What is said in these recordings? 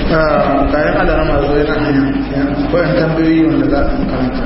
kayan alarama zo yana hanya bayan tambayoyi wanda za a karanta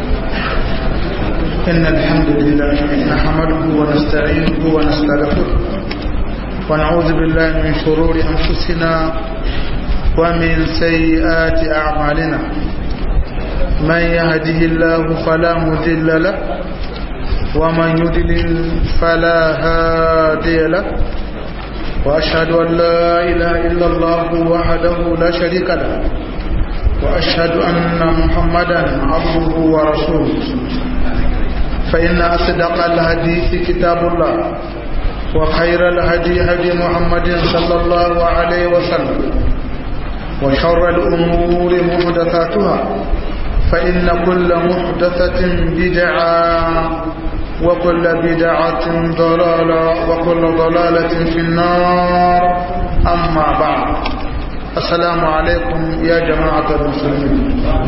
إن الحمد لله نحمده ونستعينه ونستغفره ونعوذ بالله من شرور أنفسنا ومن سيئات أعمالنا من يهده الله فلا مضل له ومن يضلل فلا هادي له وأشهد أن لا إله إلا الله وحده لا شريك له وأشهد أن محمدا عبده ورسوله فإن أصدق الحديث كتاب الله وخير الهدي هدي محمد صلى الله عليه وسلم وشر الأمور محدثاتها فإن كل محدثة بدعة وكل بدعة ضلالة وكل ضلالة في النار أما بعد السلام عليكم يا جماعة المسلمين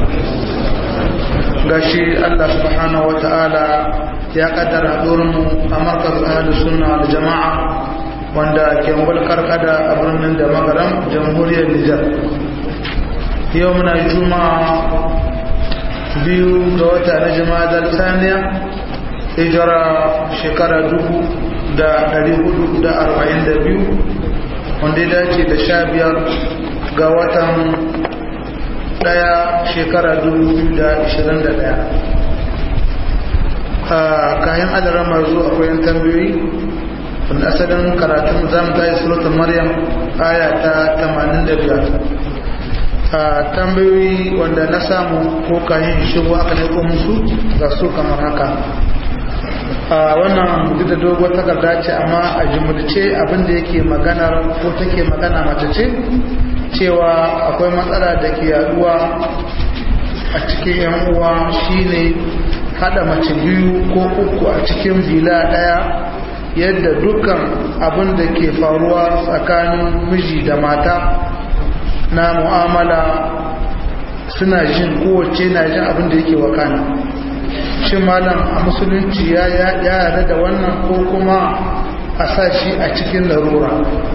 gashi Allah subhanahu wa ta'ala ya kaddara mu a markaz ahlus sunna da jama'a wanda ke mulkar kada a birnin da magaram jamhuriyar Nijar yau muna juma'a biyu ga wata na jama'ar saniya hijira shekara dubu da dari hudu da arba'in da biyu wanda ya dace da sha biyar ga watan daya shekara 2021 a kayan adarar marzu akwai yan tambayoyi wanda asalin karatun zamu ta yi suratun maryam aya ta 85 a tambayoyi wanda na samu ko kayan shigo aka naiko musu ga su kamar haka a wannan duk da doguwar takarda ce amma a jimurce abinda yake maganar ko take magana mace ce cewa akwai matsala da ke yaduwa a cikin yan uwa shine hada mace biyu ko uku a cikin bila daya yadda dukkan abin da ke faruwa tsakanin miji da mata na mu'amala suna jin kowace na jin abin da yake wakana shi malam a musulunci ya yada da wannan ko kuma a sa shi a cikin larura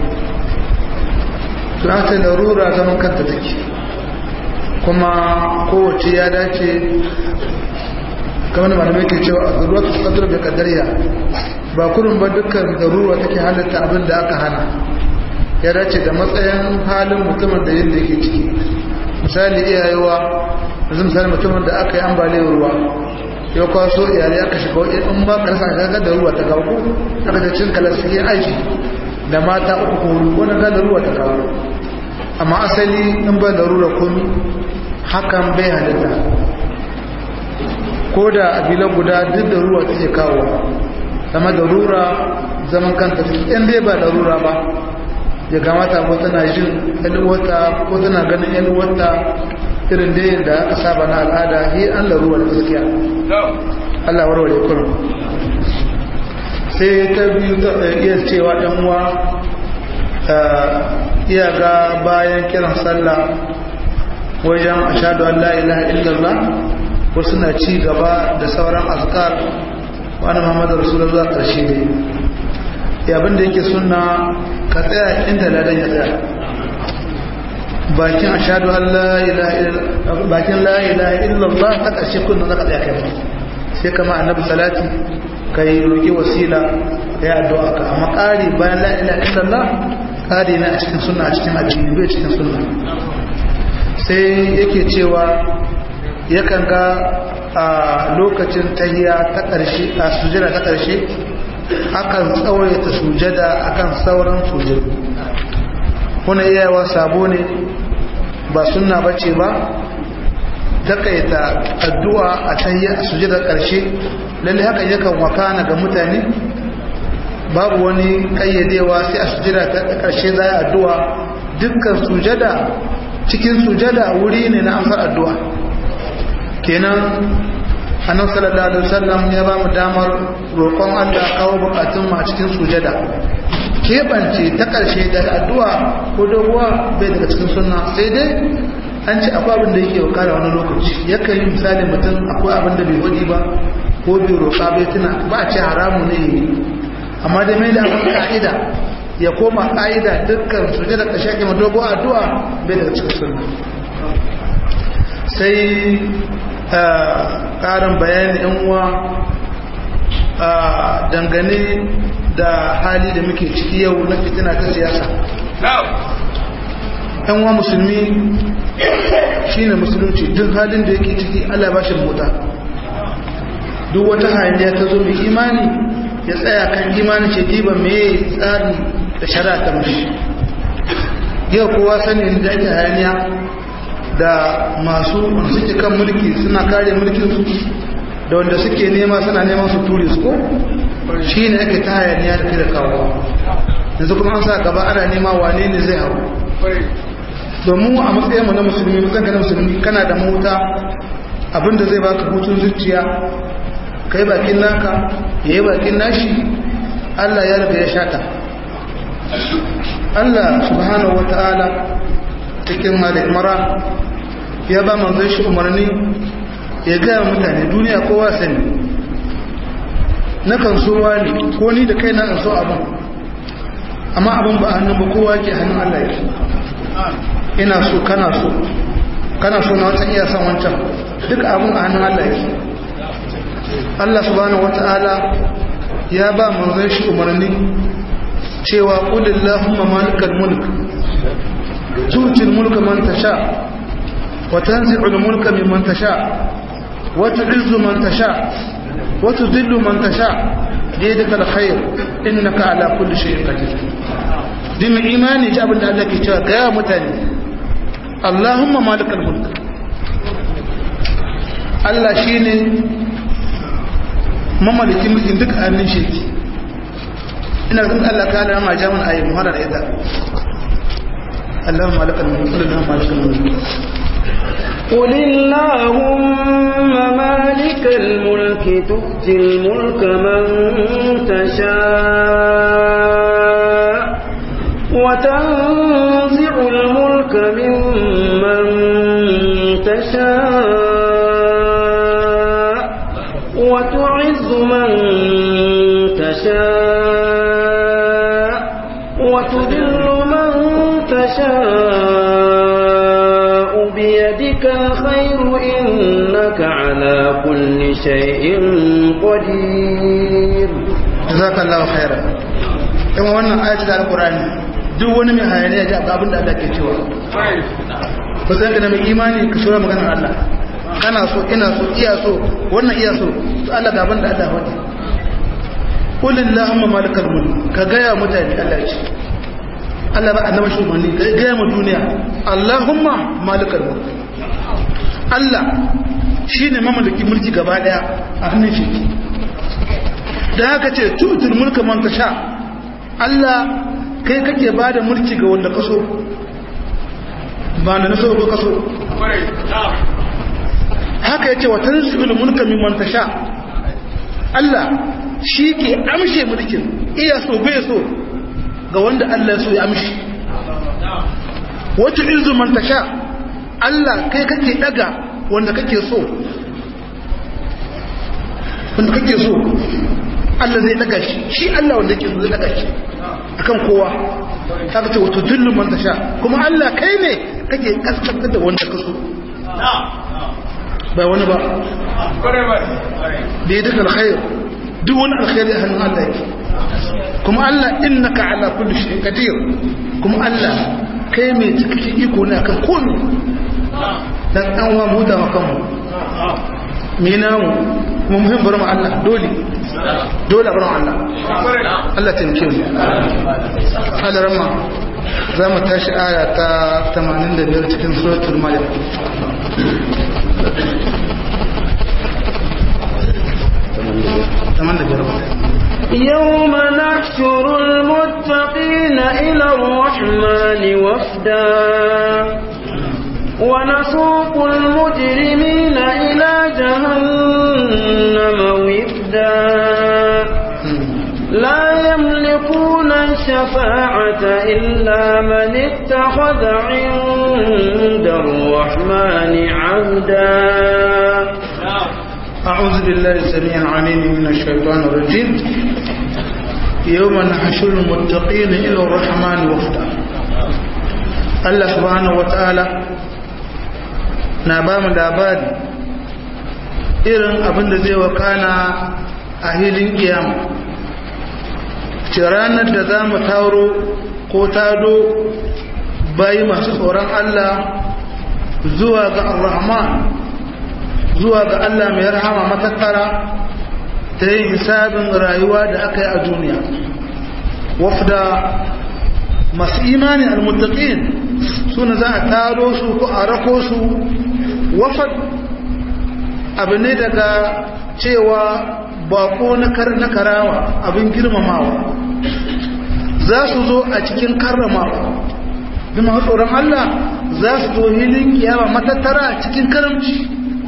tunata larura zaman kanta take kuma kowace ya dace kamar da malamai ke cewa a zaruwa ta tsadar da kadariya ba kurin ba dukkan zaruwa take halitta abin da aka hana ya dace da matsayin halin mutumin da yin da yake ciki misali iyayewa yanzu misali mutumin da aka yi ambaliyar ruwa ya kwaso iyalai aka shiga wajen in ba karsa gaga da ruwa ta kawo aka da cin kalar suke aiki da mata uku ko wani gada ruwa ta kawo amma asali in ba darura komi hakan bai halitta ko da abilan guda duk da ruwa take kawo zama darura zaman kanta in dai ba darura ba ya kamata ko tana jin yalwata ko tana ganin yalwata irin da da aka saba na al'ada yi an laruwa da gaskiya Allah warware kurum sai ta biyu ta iya cewa ɗan uwa iya ga bayan kiran sallah wajen ashadu an la ilaha illallah wasu na ci gaba da sauran azkar wani muhammadu rasulullah ƙarshe ne yabin da yake suna ka tsaya inda ladan ya tsaya bakin ashadu an la ilaha illallah ta ƙarshe kunna za ka tsaya kai sai kama annabi salati ka yi roƙi wasila ya yi addu'a ka amma ƙari bayan la ilaha illallah ƙari na a cikin suna a cikin addini bai cikin suna sai yake cewa yakan ga a lokacin tahiya ta ƙarshe a sujada ta ƙarshe akan tsawaita sujada akan sauran sujadu kuna iyawa sabo ne ba sunna bace ba takaita addu'a a tahiya a sujada ƙarshe lalle haka yakan wakana ga mutane babu wani kayyadewa sai a sujada ta ƙarshe za a addu'a dukkan sujada cikin sujada wuri ne na amsar addu'a kenan annabi sallallahu alaihi wasallam ya ba mu damar roƙon Allah kawo bukatun mu a cikin sujada kebance ta karshe da addu'a ko doguwa bai daga cikin sunna sai dai an ce akwai abin da yake wakara wani lokaci yakan yi misali mutum akwai abin da bai wadi ba ko bai roƙa bai tuna ba a ce haramu ne yi amma dai mai da abin ka'ida ya koma ƙa'ida dukkan suje da ƙashe ke madogo addu'a bai daga cikin sunna sai ƙarin bayani yan uwa dangane da hali da muke ciki yau na fitina ta siyasa yan uwa musulmi shine musulunci duk halin da yake ciki allah ba shi mota duk wata hayaniya ta zo mai imani ya tsaya kan imani ce diba mai tsari da shari'a ta mashi yau kowa sani da ake hayaniya da masu suke kan mulki suna kare mulkinsu da wanda suke nema suna neman su ture su ko shi ne ake ta hayaniya da kai da kawo yanzu kuma an sa gaba ana nema wane ne zai hau domin a matsayinmu na musulmi matsayin na musulmi kana da mota abinda zai baka hutun zuciya kai bakin naka ya yi bakin nashi allah ya riga ya shata allah subhanahu wa ta'ala cikin mara ya ba manzon shi umarni ya gaya mutane duniya kowa sani na kan so wani ko ni da kai na kan so abin amma abin ba hannun ba kowa ke hannun Allah yake ina so kana so kana so na wancan iya san wancan duk abin a hannun Allah yake Allah subhanahu wata'ala ya ba manzon shi umarni cewa qulillahumma malikal mulk tu'til mulka man tasha wa tanzi'ul mulka mimman tasha wa tu'izzu man tasha wa tudhillu man tasha biyadika alkhair innaka ala kulli shay'in qadir din imani ji abinda Allah ke cewa ga mutane Allahumma malikal mulk Allah shine mamalikin mulkin duk annin sheki ina zan Allah ka da ma jaman ayi muhara da ita Allahumma malikal mulk Allahumma malikal mulk قل اللهم مالك الملك تؤتي الملك من تشاء وتنزع الملك ممن تشاء وتعز من تشاء وتذل من تشاء بيدك الخير إنك على كل شيء قدير جزاك الله خيرا kuma wannan ayatul alqur'ani duk wani mai hayaniya ji abin da Allah ke cewa ba san da mai imani ka shura maganar Allah kana so ina so iya so wannan iya so to Allah ga abin da Allah wani qul allahumma malikal mulk ka ga ya mutane Allah ce Allah ba annabi shugabanni ka ga mu duniya allahumma malikal mulk Allah shine mamallaki mulki gaba daya a hannun shi da haka ce tutul mulka man tasha Allah kai kake ba da mulki ga wanda kaso ba da naso ko kaso haka yace wa tanzilul mulka mimman tasha Allah shi ke amshe mulkin iya so bai so ga wanda Allah ya so ya amshi wata izu man tasha Allah kai kake daga wanda kake so wanda kake so Allah zai daga shi shi Allah wanda yake zai daga shi akan kowa haka ce wato dillu man tasha kuma Allah kai ne kake kaskantar da wanda ka so ba wani ba da ya duka alkhair duk wani alkhairi a hannun Allah yake kuma Allah innaka ala kulli shay'in qadir kuma Allah kai mai cikakken iko ne akan komai dan an wa mu da makanmu me namu kuma muhim bari mu Allah dole dole bari mu Allah Allah taimake mu Allah ramma za mu tashi aya ta 85 cikin suratul maryam يوم نحشر المتقين إلى الرحمن وفدا ونسوق المجرمين إلى جهنم وفدا لا يملكون الشفاعة إلا من اتخذ عند الرحمن عهدا أعوذ بالله السميع العليم من الشيطان الرجيم yawma nahshuru muttaqina ila ar-rahman wafda Allah subhanahu wataala na ba mu labari irin abin da zai wakana a hilin kiyama ce ranar da za mu taro ko tado bayi masu tsoron Allah zuwa ga ar-rahman zuwa ga Allah mai rahama matattara ta yin hisabin rayuwa da aka yi a duniya wafda masu imani almuttaqin suna za a taro su ko a rako su wafad abu ne daga cewa bako na karawa abin girmamawa za su zo a cikin karramawa duma tsoron Allah za su zo hilin kiyama matattara cikin karamci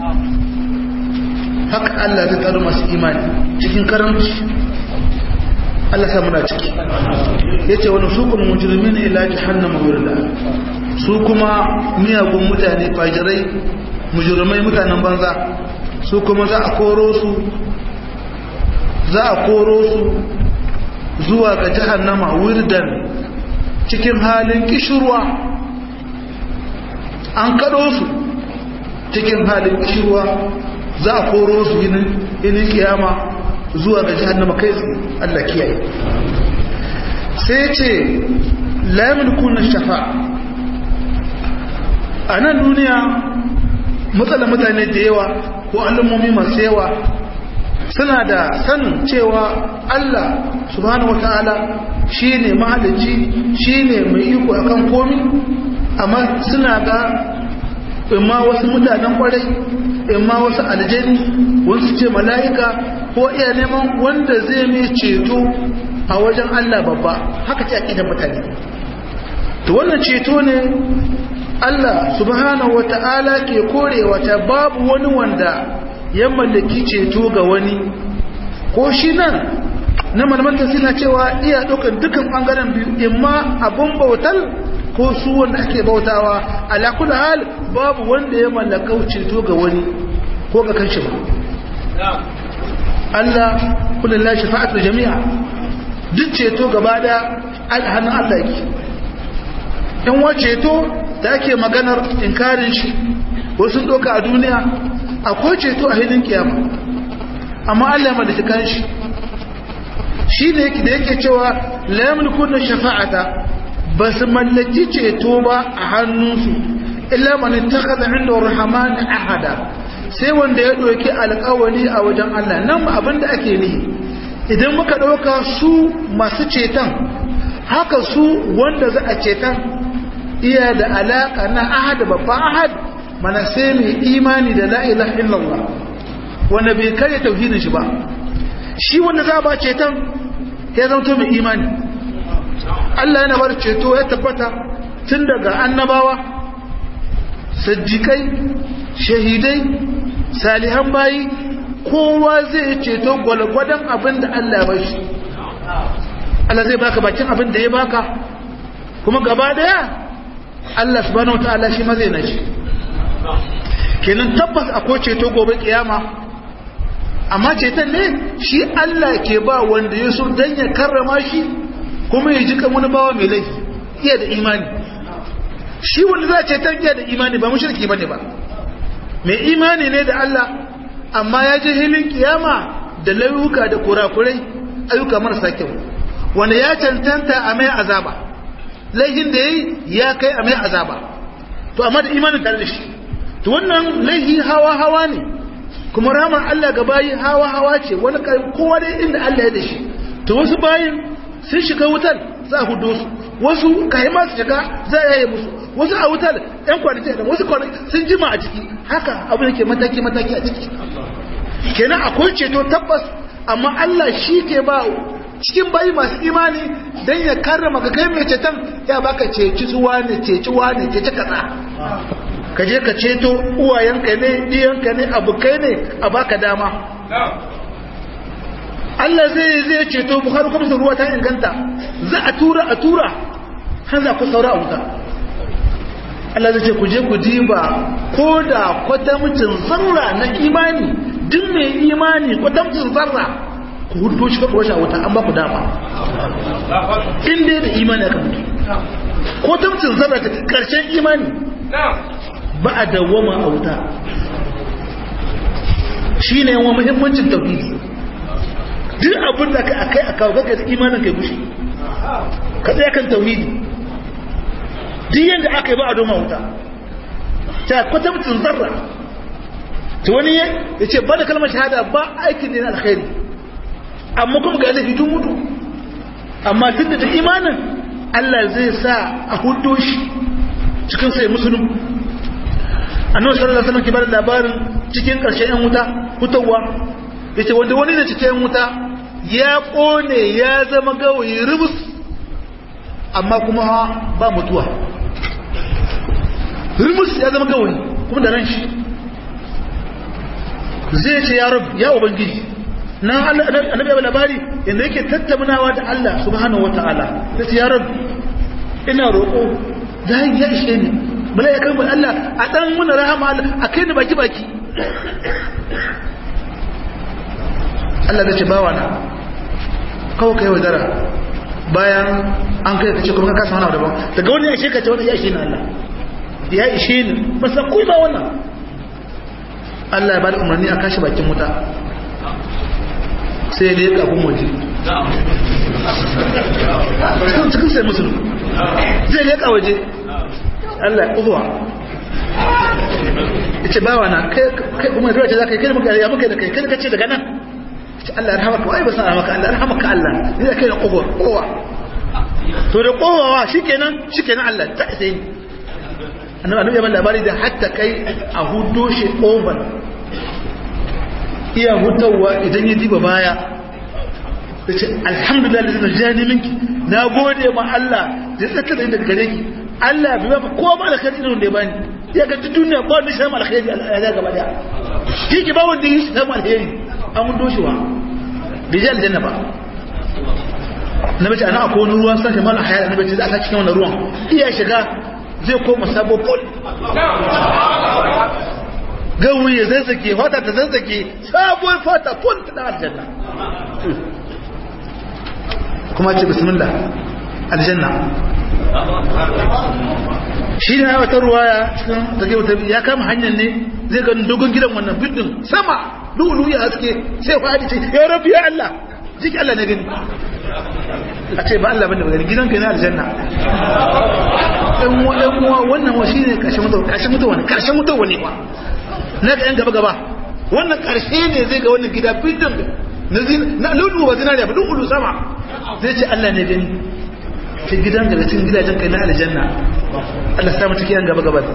haka Allah zai taro masu imani cikin karamci Allah sa muna ciki yace wani su kuma mujrimin ila jahannama wirda su kuma miyagun mutane fajirai mujrimai mutanen banza su kuma za a koro su za a koro su zuwa ga jahannama wirdan cikin halin kishirwa an kado su cikin halin kishirwa za a koro su yinin kiyama zuwa ga jahannama kai Allah kiyaye sai ce lamin kuna shafa a nan duniya matsalar mutane da yawa ko al'ummomi masu yawa suna da sanin cewa Allah subhanahu wata'ala shi ne mahalicci shi ne mai iko akan komi amma suna ga imma wasu mutanen kwarai imma wasu aljani wasu ce mala'ika ko iya neman wanda zai mai ceto a wajen Allah babba haka ce aƙidan mutane to wannan ceto ne Allah subhanahu wata'ala ke korewa ta babu wani wanda ya mallaki ceto ga wani ko shi nan na malamanta suna cewa iya ɗaukar dukkan ɓangaren biyu imma abun bautar ko su wanda ake bautawa ala kulli hal babu wanda ya mallaka ceto ga wani ko ga kanshi ba Allah kullu la shafa'atu jami'a duk ceto gaba da alhanin Allah yake in wa ceto da ake maganar inkarin shi wasu doka a duniya akwai ceto a hidin kiyama amma Allah ya mallaki kanshi shi ne da yake cewa la yamliku shafa'ata ba su mallaki ceto ba a hannunsu illa man ittakhadha 'inda ar-rahman ahada sai wanda ya doki alƙawari a wajen Allah nan abinda ake nihi idan muka dauka su masu ceton haka su wanda za a ceton iya da alaka na ahad babban ahad mana sai mai imani da la ilaha illallah wanda bai kare tauhidin shi ba shi wanda za ba ceton ya zama mai imani Allah yana bar ceto ya tabbata tun daga annabawa sajjikai shahidai salihan bayi kowa zai ceto gwalgwadon abin da Allah ya shi Allah zai baka bakin abin da ya baka kuma gaba daya Allah subhanahu wataala shi ma zai nashi kenan tabbas akwai ceto gobe kiyama amma ceton ne shi Allah ke ba wanda ya so dan ya karrama shi kuma ya ji kan wani bawa mai laifi iya da imani shi wanda za a ceton iya da imani ba mushriki bane ba mai imani ne da Allah amma ya je hilin kiyama da layuka da kurakurai ayyuka marasa kyau wanda ya cancanta a mai azaba laifin da yayi ya kai a mai azaba to amma da imanin tare da shi to wannan laifi hawa hawa ne kuma ramar Allah ga bayi hawa hawa ce wani kowa dai inda Allah ya da shi to wasu bayin sun shiga wutar za a hudu su wasu kayi masu shiga za a yaye musu wasu a wutar yan kwanaki da wasu kwanaki sun jima a ciki haka abu da ke mataki mataki a ciki kenan akwai ceto tabbas amma Allah shi ke ba cikin bayi masu imani don ya karrama ka kai mai ceton ya baka ceci suwa ne ceci wa ne ceci kaza ka je ka ceto uwayenka ne ɗiyanka ne abokai ne a baka dama Allah zai zai ceto bukhari kuma ruwa ta inganta za a tura a tura har za ku saura a wuta Allah zai ce ku je ku diba ko da kwatamcin zarra na imani duk mai imani kwatamcin zarra ku hudu shi ka ɓoshi a wuta an ba ku dama in dai da imani aka mutu ko tamcin zarra ta ƙarshen imani ba a dawwama a wuta shi ne yawan muhimmancin tauhidi duk abin da ka kai a kawo gaga da imanin kai gushe ka tsaye kan tauhidi duk yadda aka yi ba a doma wuta ta kwatamcin zarra ta wani ya ce ba da kalmar shahada ba aikin ne na alkhairi amma kuma ga laifi tun mutu amma duk da ta imanin Allah zai sa a hudo shi cikin sai musulun annabi sallallahu alaihi wasallam ke bada labarin cikin karshen yan wuta fitowa yace wanda wani da cikin yan wuta ya kone ya zama gawayi rubus amma kuma ba mutuwa rubus ya zama gawayi kuma da ran shi zai ce ya rab ya ubangiji na annabi ya labari inda yake tattaunawa da Allah subhanahu wataala sai ya rab ina roƙo zai ya ishe ni bala ya karbi Allah a dan muna rahama a kai ni baki baki Allah zai ce bawa na kawo kai wa dara bayan an kai ka ce kuma ka kasa wani daban daga wani ya ishe ka ce wani ya ishe ni Allah ya ishe ni ba san kuyi ba wannan Allah ya bada umarni a kashi bakin wuta sai da ya kafin waje cikin sai musulun zai leƙa waje Allah ya ƙuzuwa ya ce bawa na kai kuma zuwa ce za ka yi kai muka ya muka da kai kai ka ce daga nan ce Allah ya rahama ka wai ba sa maka Allah ya rahama ka Allah ni da kai da ƙuzuwa ƙuwa to da ƙuwawa shi kenan shi kenan Allah ta isa yi annabi annabi yaban labari da hatta kai a hudo shi ƙofar iya hutawa idan ya diba baya da ce alhamdulillah da zai jani minki na gode ma Allah da ya tsaka da daga gare ki Allah bai ba ko ba alkhairi irin da ya bani ya ga duk duniya ba wanda shi samu alkhairi ya gaba daya shi ki ba wanda yi samu alkhairi an mun doshewa bai ji aljanna ba na bace ana akwai wani ruwan sashi mala hayar na bace da aka cikin wannan ruwan iya shiga zai koma sabo pol gawi ya zazzake fata ta zazzake sabuwar fata pol ta aljanna kuma ce bismillah aljanna shi ne wata ruwaya cikin take wata ya kama hanyar ne zai ga dogon gidan wannan bidin sama lulu ya haske sai fadi ce ya rabbi ya Allah jiki Allah ne gani a ce ba Allah bane ba gani gidan kai na aljanna ɗan ɗan uwa wannan wa shine karshen mutuwa karshen mutuwa ne karshen mutuwa ne ba na ga yan gaba gaba wannan karshe ne zai ga wannan gida bidin na lulu ba zinariya ba lulu sama zai ce Allah ne gani ta gidan daga cikin gidajen kai na aljanna Allah samu ciki yan gaba gaba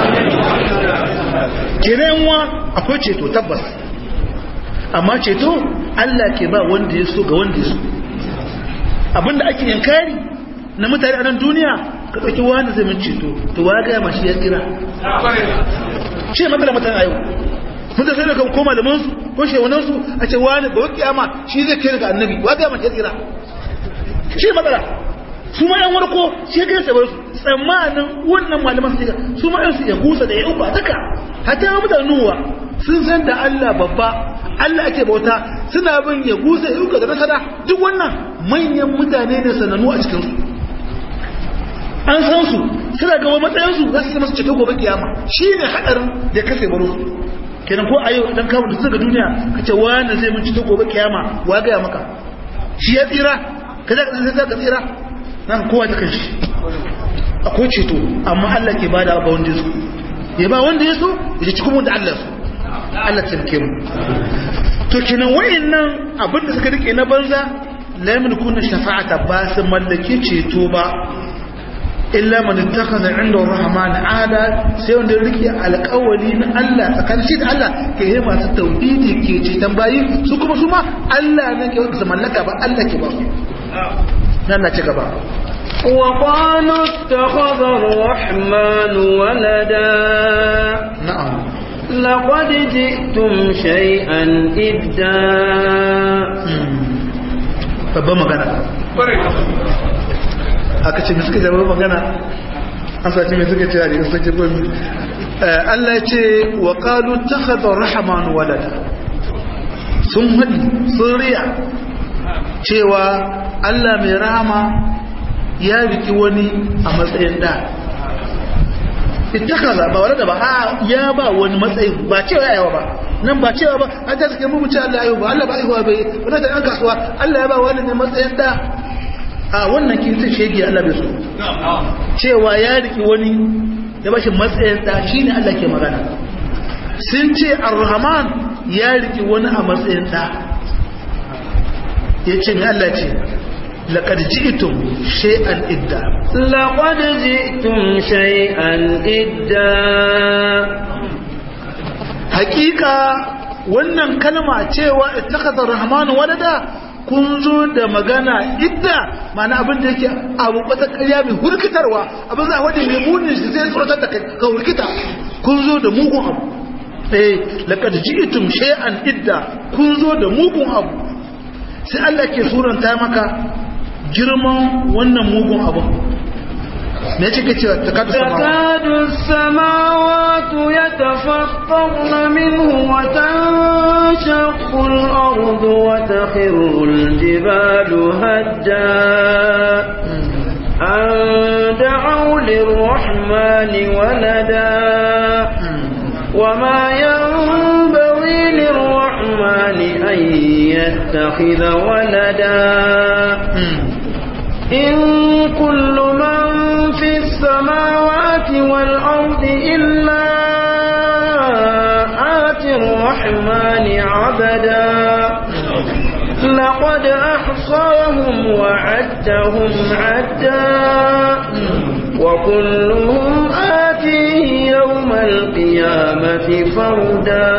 kenan wa akwai ceto tabbas amma ceto Allah ke ba wanda ya so ga wanda ya so abinda ake yankari na mutane a nan duniya ka ɗauki wani zai min ceto to wa gaya mashi ya tsira ce matsala mutane a yau mun da sai da ko malaman su ko shewanan su a ce wani ba kiyama shi zai kai daga annabi wa gaya mashi ya tsira shi matsala su ma yan warko shi kai sabar su tsammanin wannan malaman su su ma yan su ya gusa da ya uba duka hatta mutanen nuwa sun san da Allah babba Allah ake bauta suna bin ya gusa ya uka da nasara duk wannan manyan mutane ne sanannu a cikin su an san su suna ga matsayin su za su zama su ceto gobe kiyama shine hadarin da ya kase baro kenan ko a yau dan kawo da su daga duniya kace wani zai mun ceto gobe kiyama wa ga maka shi ya tsira kaza ka ka tsira nan kowa ta kanshi akwai ceto amma Allah ke bada ba wanda yaso ya ba wanda yaso ya ci kuma da Allah su Allah tsarki mu to kenan wayannan abinda suka rike na banza la yamlikuna shafa'ata ba su mallake ceto ba illa man ittakhadha 'inda ar-rahman 'ada sai wanda rike alƙawari na Allah tsakanin shi da Allah ke yi masu tauhidi ke ceton bayi su kuma su ma Allah ne ke wanda su mallaka ba Allah ke ba su nan na ci gaba وقالوا اتخذ الرحمن ولدا na'am لقد جئتم شيئا إدا babban magana aka ce mai suka ce babban magana an sace mai suka ce a jikin suke gomi Allah ya ce wa ƙalu ta haɗa rahamanu walada sun haɗi sun riya cewa Allah mai rahama ya riki wani a matsayin da ita kaza ba wadda ba ya ba wani matsayi ba cewa yawa ba nan ba cewa ba an ta suke mummuce Allah ya ba Allah ba aihuwa bai wani ta ɗan kasuwa Allah ya ba wani ne matsayin da a wannan kintin shege Allah bai so cewa ya riki wani ya bashi matsayin da shi ne Allah ke magana sun ce ar-rahman ya riki wani a matsayin da ya ce ne Allah ce لقد جئتم شيئا إدا لقد جئتم شيئا إدا حقيقة wannan kalma cewa ittakhadha rahman walada kun zo da magana idda mana abin da yake abu wata ƙarya mai hurkitarwa abin za a wadda mai munin shi zai tsoratar da ka hurkita kun zo da mugun abu eh laqad ji'tum shay'an idda kun zo da mugun abu sai Allah ke suranta maka girman wannan mugun abin me yake ke cewa takadu takadu samawati yatafattarna minhu wa tanshaqqu al-ardu wa takhiru al-jibalu hadda an da'u lir-rahmani walada وما ينبغي للرحمن أن يتخذ ولدا إن كل من في السماوات والأرض إلا آتي الرحمن عبدا لقد أحصاهم وعدهم عدا وكلهم آتيه يوم القيامة فردا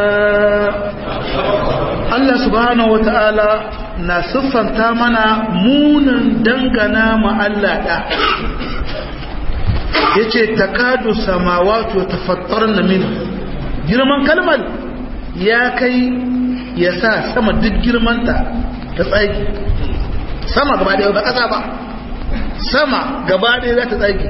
Allah subhanahu wata'ala na siffanta mana munin dangana ma Allah da yace takadu samawati wa tafattarna min girman kalmar ya kai ya sa sama duk girmanta ta tsaki sama gaba ɗaya ba ƙasa ba sama gaba ɗaya za ta tsaki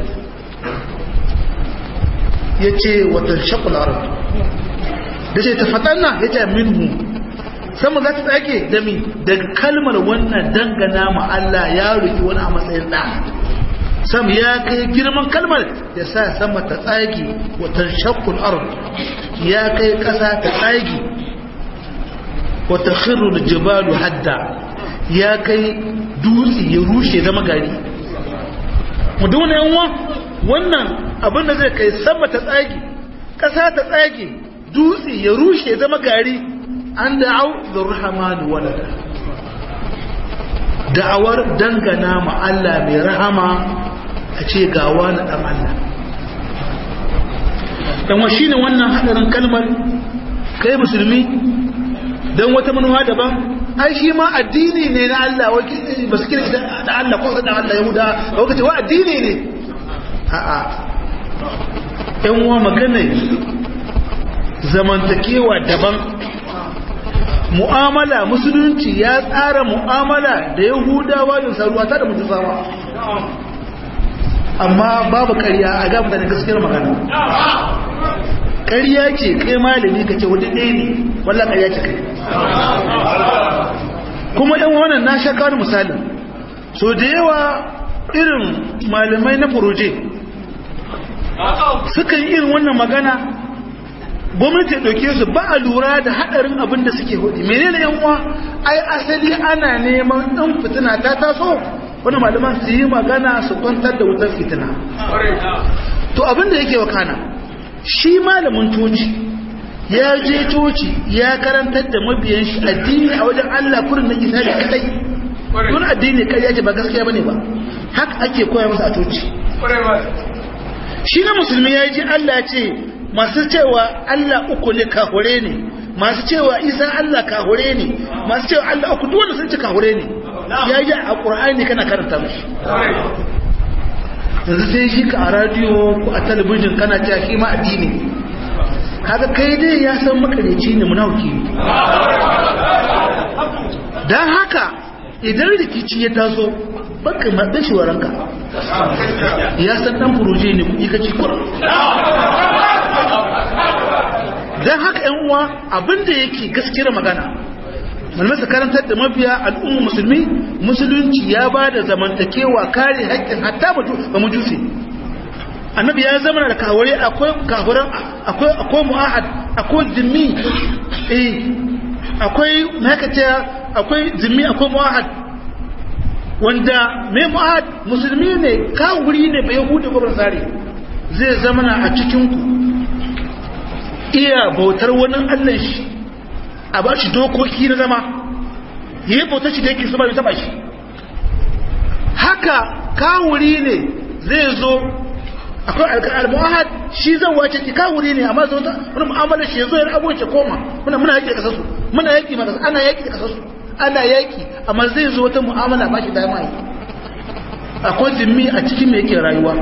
ya ce watan shakul arab da ce tafatanna ya ce minhu sama za ta tsake da mi daga kalmar wannan dangana ma Allah ya ruki wani a matsayin ɗa sam ya kai girman kalmar ya sa sama ta tsage watan shakul arab ya kai ƙasa ta tsage wata khirru da jibalu hadda ya kai dutse ya rushe zama gari mu duna yanwa wannan abin da zai kai sama ta tsage ƙasa ta tsage dutse ya rushe zama gari an da'au da rahamanu walada da'awar dangana ma Allah mai rahama a ce gawa na ɗan Allah ɗanwa shi ne wannan haɗarin kalmar kai musulmi don wata manuwa daban ai shi ma addini ne na Allah ba su kira da Allah ko da Allah yahuda ba kace wa addini ne a'a yan uwa magana zamantakewa daban mu'amala musulunci ya tsara mu'amala da yahudawa da saruwa ta da mutusawa amma babu ƙarya a gaba da gaskiyar magana ƙarya ce kai malami ka ce wani ɗaya ne wallah ƙarya ce kai kuma yan wannan na sha kawo misali so da yawa irin malamai na furoje suka yi irin wannan magana gwamnati ɗauke su ba a lura da haɗarin abin da suke hudu menene yan uwa ai asali ana neman ɗan fitina ta taso wani malaman su yi magana su kwantar da wutar fitina to abin da yake wakana shi malamin coci ya je coci ya karantar da mabiyan shi addini a wajen Allah kurin na isa da kadai don addini kai yake ba gaskiya bane ba haka ake koya masa a coci shi na musulmi ya ji Allah ce masu cewa Allah uku ne kahure ne masu cewa isa Allah kahure ne masu cewa Allah uku duk sun ci kahure ne ya ji a Qur'ani kana karanta mashi yanzu sai shi ka a radiyo ko a talabijin kana cewa shi ma addini kaga kai dai ya san makareci ne munafiki ne dan haka idan rikici ya taso baka maɗa shi waranka ya san ɗan furoje ne kuɗi ka ci kura don haka ‘yan uwa abinda yake gaskiyar magana malamai su karantar da mabiya al'umma musulmi musulunci ya ba da zamantakewa kare haƙƙin hatta ba mujusi annabi ya zama da kawure akwai kafuran akwai akwai mu'ahad akwai zimmi eh akwai makace akwai zimmi akwai mu'ahad wanda mai mu'ahad musulmi ne kawuri ne bai yahudi ko basari zai zama a cikin ku iya bautar wani Allah shi a ba shi dokoki na zama yi bautar shi da yake su ba taba shi haka kawuri ne zai zo akwai al-mu'ahad shi zan wace ki kawuri ne amma zo ta wani mu'amala shi yazo ya abuce koma muna muna yaki da kasasu muna yaki maka ana yaki da kasasu ana yaki amma zai zo wata mu'amala ba shi da mai akwai zimmi a cikin me yake rayuwa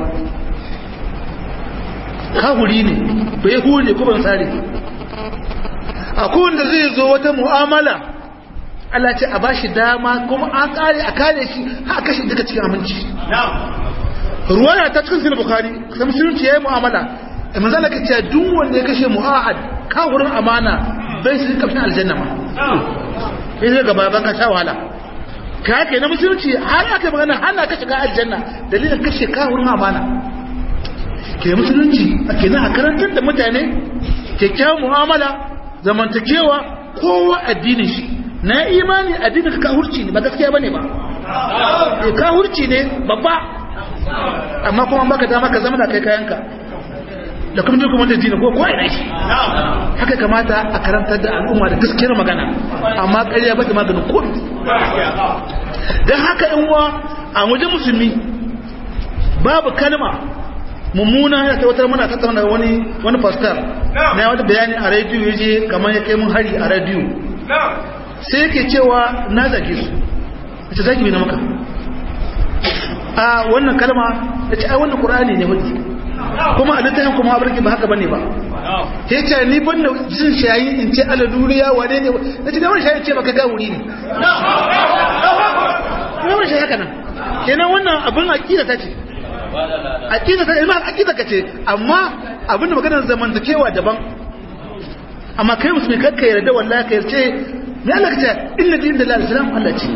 kawuri ne bai hure ko ban sare akwai wanda zai zo wata mu'amala Allah ce a bashi dama kuma an kare a kare shi har kashe duka cikin aminci ruwaya ta cikin sahih bukhari sai musulunci yayi mu'amala manzo Allah kace duk wanda ya kashe mu'ahad ka wurin amana bai su kafin aljanna ma sai ga baban ka sha wahala ka yake na musulunci har aka magana hana ka shiga aljanna dalilin kashe ka wurin amana ke musulunci ake na karantar da mutane kyakkyawan mu'amala zamantakewa kowa addinin shi na imani addinin ka hurci ne ba gaskiya bane ba ka hurci ne babba amma kuma baka dama ka zama da kai kayanka da kuma duk wanda jini ko ko ina shi haka kamata a karantar da al'umma da gaskiyar magana amma ƙarya ba ta maganin ko dan haka in wa a wajen musulmi babu kalma mummuna ya ta wata muna tattauna wani wani pastor na wata bayani a radio yaje kamar ya kai mun hari a radio sai yake cewa na zage su ita zagi bai na maka a wannan kalma da ce ai wannan qur'ani ne wani kuma a littafin kuma abarki ba haka bane ba ya ce ni ban da jin shayi in ce ala duniya wane ne na ce da wani shayi ce baka ga wuri ne ne wani shayi haka nan kenan wannan abin aqida ta ce aqida ta ilma aqida ka ce amma abin da maganar zamantakewa daban amma kai musulmi kakka yarda wallahi ka yarce me Allah ka ce inna din da islam Allah ce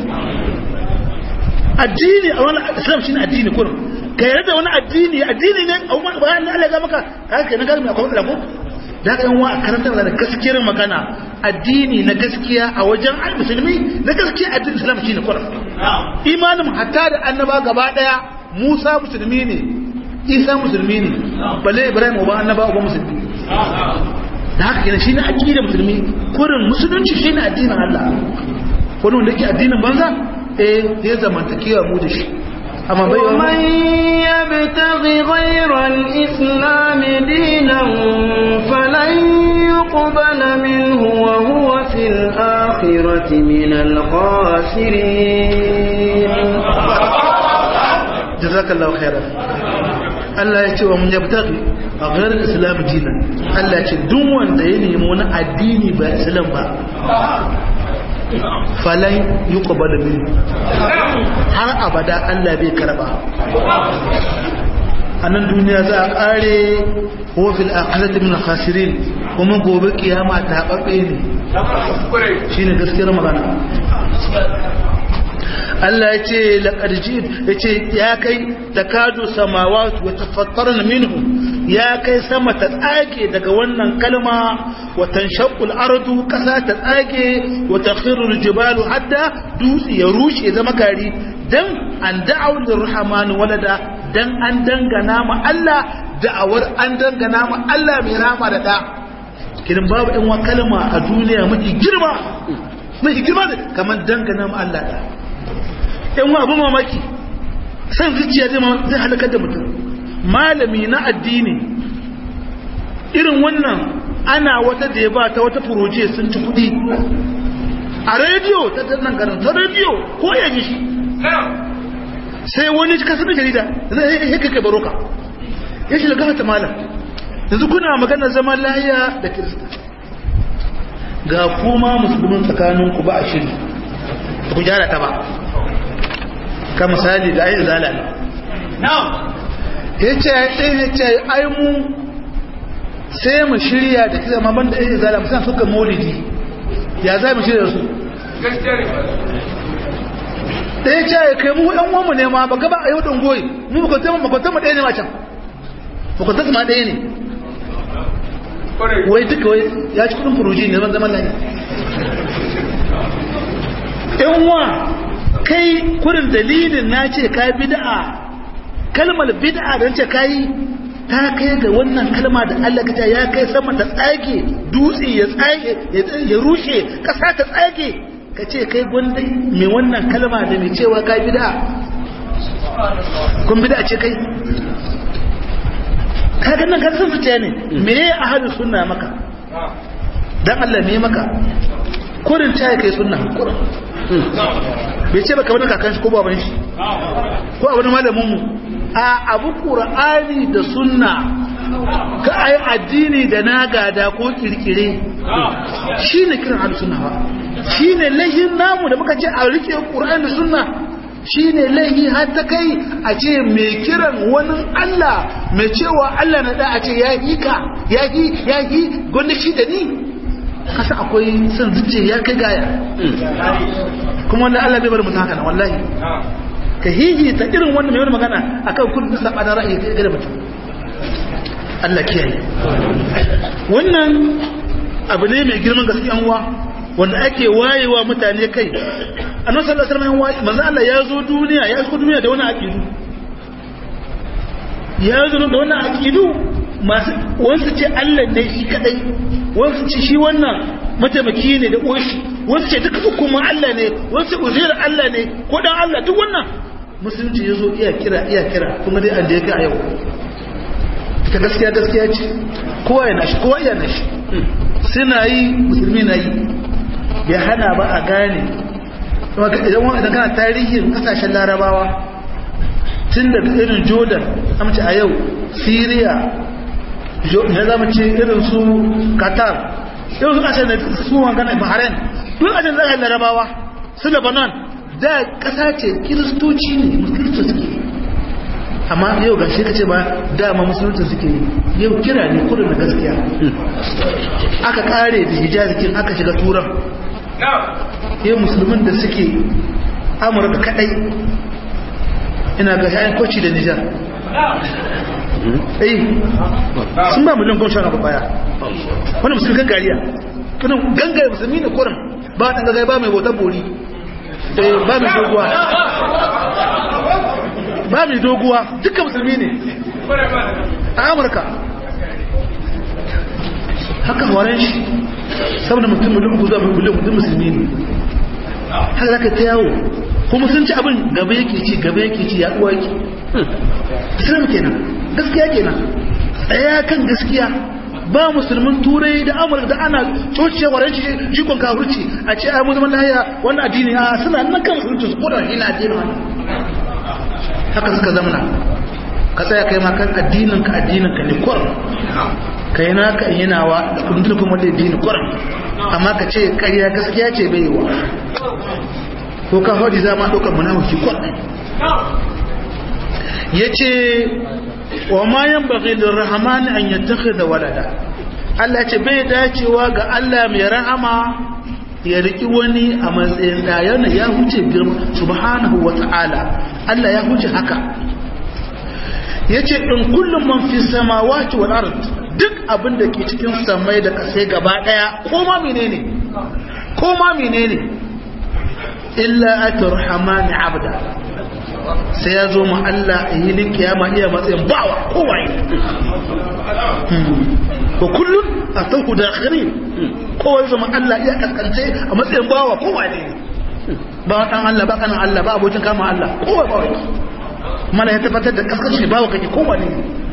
addini a wani islam shine addini kurum ka yarda wani addini addini ne a wani bayan ne Allah ya maka ka kai na galmi akwai matsala ko da ka yan wa karanta da gaskiyar magana addini na gaskiya a wajen musulmi na gaskiya addini islam shine kurum imanin hatta da annaba gaba daya Musa musulmi ne Isa musulmi ne balle Ibrahim uba annaba uba musulmi da haka kenan shine aqidar musulmi kurin musulunci shine addinin Allah wani wanda yake addinin banza eh ya zamantakewa mu da shi amma bai wa ومن يبتغ غير الإسلام دينا فلن يقبل منه وهو في الآخرة من الخاسرين jazakallahu khairan Allah ya ce wa mun yabtaghi a ghairar islam dinan Allah ya ce duk wanda ya nemi wani addini ba islam ba falan yuqbalu minhu har abada Allah bai karba a nan duniya za a kare wa fil akhirati min khasirin kuma gobe kiyama ta babbe ne shine gaskiyar magana Allah ya ce laƙarji ya ce ya kai da kado samawatu wa tafattarna minhu ya kai sama ta tsage daga wannan kalma wa tanshaqqul ardu kasa ta tsage wa takhirul jibalu hatta dutse ya rushe zama gari dan an da'aw lirrahman walada dan an dangana ma Allah da'awar an dangana ma Allah mai rama da da kidan babu ɗan wa kalma a duniya mafi girma mafi girma kamar dangana ma Allah da yan wa abin mamaki san zuciya zai halakar da mutum malami na addini irin wannan ana wata da ya ba ta wata furoje sun ci kudi a rediyo ta tannan garin ta rediyo ko ya ji shi sai wani kasar jarida zai yi kai baroka ya shi daga ta malam yanzu kuna maganar zaman lahiya da kirista ga kuma musulmin tsakaninku ba a shiri ku gyara ta ba ka misali da ayi zala ne ya ce ya ce ai mu sai mu shirya da kisa ma banda ayi zala musamman suka maulidi ya za mu shirya su ɗaya ce ya kai mu ɗan uwanmu ne ma ba gaba a yau ɗan goyi mu makwantar mu ɗaya ne ma can makwantar ma ɗaya ne wai duka wai ya ci kudin furuji ne zan zama layi ɗan wa kai kurin dalilin na ce ka bid'a kalmar bid'a don ce ka yi ta kai ga wannan kalma da Allah ka ya kai sama ta tsage dutse ya tsage ya rushe ƙasa ta tsage ka ce kai gwanda mai wannan kalma da mai cewa ka bid'a kun bid'a ce kai kaga nan kaga sun zuciya ne me ya ahadu sunna maka dan Allah me maka kurin ta kai sunna kurin bai ce baka wani kakan shi ko baban shi ko abin malamin mu a abu qur'ani da sunna ka ai addini da na gada ko kirkire shine kiran ahlus sunna ba shine lahin namu da muka ce a rike qur'ani da sunna shine laihi har ta kai a ce mai kiran wani Allah mai cewa Allah na da a ce ya yi ka ya yi ya yi gwanda shi da ni kasa akwai son zuce ya kai gaya kuma wanda Allah bai bar mutum haka na wallahi ka hiji ta irin wanda mai wani magana akan kudin saba da ra'ayi ga da mutum Allah kiyaye wannan abu ne mai girman gaskiyan uwa wanda ake wayewa mutane kai annabi sallallahu alaihi wasallam manzo Allah ya zo duniya ya zo duniya da wani aqidu ya zo da wani aqidu masu wasu ce Allah ne shi kadai wasu ce shi wannan mataimaki ne da uwashi wasu ce duka hukumin Allah ne wasu uzair Allah ne ko dan Allah duk wannan musulunci ya zo iya kira iya kira kuma dai an da yake a yau ta gaskiya gaskiya ce kowa ya nashi kowa ya nashi suna yi musulmi na yi bai hana ba a gane idan kana tarihin kasashen larabawa tun da irin jordan amince a yau syria ya zama ce irin su qatar irin su kasashen da su wangana bahrain duk kasashen zaka larabawa su lebanon da kasa ce kiristoci ne musulunci suke amma yau ga shi ka ce ba dama musulunci suke yau kira ne kudin da gaskiya aka kare da hijazikin aka shiga turan yau musulmin da suke amurka kadai ina ga shayin koci da nijar eh sun ba miliyan goma sha baya wani musulmi kan gariya kanan gangare musulmi ne kurin ba ɗan gagai ba mai bautar bori ba mai doguwa ba mai doguwa duka musulmi ne a amurka haka horon shi saboda mutum miliyan ku zuwa miliyan mutum musulmi ne haka za ka ta yawo kuma sun ci abin gaba yake ci gaba yake ci ya ɗuwa yake islam kenan gaskiya kenan tsaya kan gaskiya ba musulmin turai da amurka da ana cociya wa ranci jikon kafirci a ce a musulman lahiya wannan addini a suna nan kan musulunci su kodar ina addini wani haka suka zamana ka tsaya kai ma kan addinin ka addinin ka ne kurum kai na ka yinawa da kundin kuma da addini kurum amma ka ce ƙarya gaskiya ce bai wa ko ka hodi za ma ɗaukar munafiki kurum ya ce wa ma yan bagi da rahamani an yattaka da walada Allah ce bai dacewa ga Allah mai rahama ya riki wani a matsayin da yana ya huce girma subhanahu wa ta'ala Allah ya huce haka yace in kullum man fi samawati wal ard duk abin da ke cikin samai da kasai gaba daya ko ma menene ko ma menene illa aturhamani abda sai ya zo ma Allah a yi kiyama iya matsayin bawa kowaye ko kullum a tauku da akhiri kowaye zama Allah iya kaskance a matsayin bawa kowaye ba dan Allah ba kanan Allah ba abokin kama Allah kowaye bawa mana ya tabbatar da kaskance bawa kake kowaye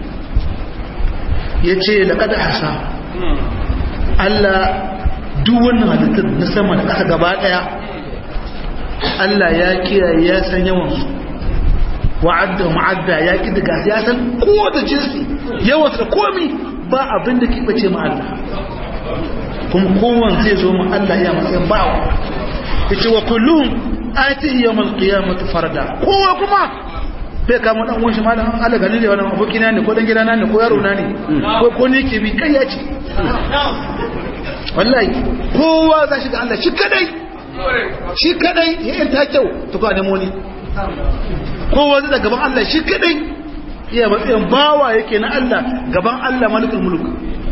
ya ce da kada hasa Allah duk wannan halittar na sama da ƙasa gaba ɗaya Allah ya kiyaye ya san yawansu wa'adda ma'adda ya ki daga ya san ko da jinsi yawansu da komi ba abin da ke bace ma Allah kuma kowan zai zo ma Allah ya matsayin bawa yace wa kullum ati yawmal qiyamati farda kowa kuma bai kama dan uwan shi malam Allah gani ne wannan abokina ne ko dan gidana ne ko yaro na ne ko ko ne ke bi kai ya ce wallahi kowa za shi ga Allah shi kadai shi kadai ya yanta kyau to ka nemo ni kowa zai da gaban Allah shi kadai iya matsayin bawa yake na Allah gaban Allah malikul mulk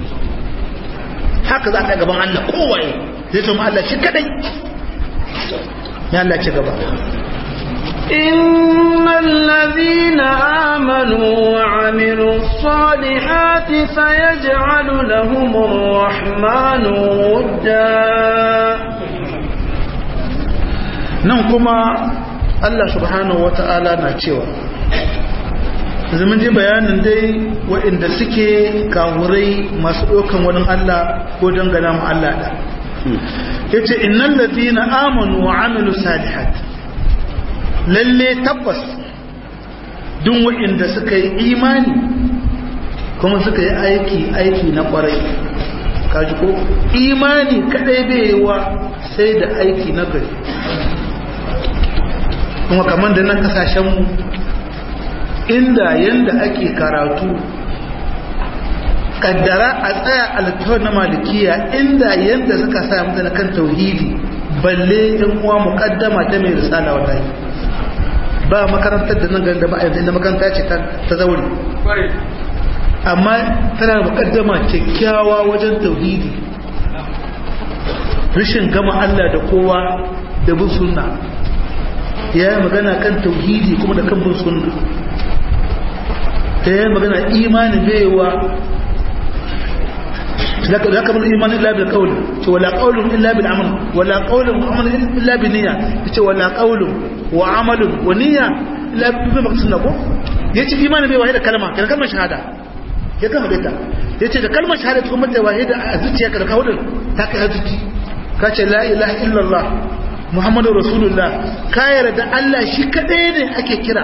haka za ka gaban Allah kowaye zai tuma Allah shi kadai ya Allah ci gaba إن الذين آمنوا وعملوا الصالحات سيجعل لهم الرحمن ودا nan kuma Allah subhanahu wata'ala na cewa zaman ji bayanin dai waɗanda suke kawurai masu ɗaukan wani Allah ko dangana mu Allah da ya ce innan ladina amanu wa amilu salihat lalle tabbas duk waɗanda suka yi imani kuma suka yi aiki aiki na ƙwarai kaji ko imani kadai bai wa sai da aiki na gari kuma kamar da nan kasashenmu inda yanda ake karatu kaddara a tsaya alkawar na malikiya inda yanda suka sa mutane kan tauhidi balle yan uwa muqaddama ta mai risala wallahi ba makarantar da nan ganda ba a yanzu makaranta ce ta zaure amma tana muqaddama kyakkyawa wajen tauhidi rashin gama Allah da kowa da bin sunna ya yi magana kan tauhidi kuma da kan bin sunna ta yi magana imani baiwa za ka bin imani illa bil qawli ce wala qawlun illa bil amal wala qawlun wa amal illa bil niyya ce wala qawlun wa amalun wa niyya illa bi maqsadna ko yace imani baiwa da kalma kan kalmar shahada ya kama da yace da kalmar shahada kuma da wahida a zuciyarka da kawudin ta kai zuci ka ce la ilaha illallah muhammadu rasulullah ka yarda Allah shi kadai ne ake kira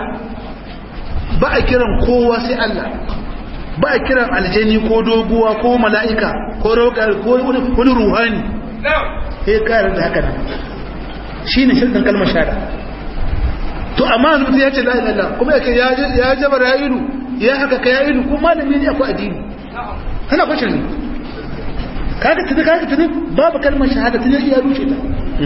ba a kiran kowa sai Allah ba a kiran aljani ko doguwa ko mala'ika ko roƙar ko wani ruhani sai ka yarda haka nan shi ne shirkan kalmar shahada to amma mutum ya ce la ilaha illallah kuma yake ya jabar ya ilu ya haka ka ya ilu kuma malami ne akwai addini kana kwashe ne kaga tuni kaga tuni babu kalmar shahada tuni ya rushe ta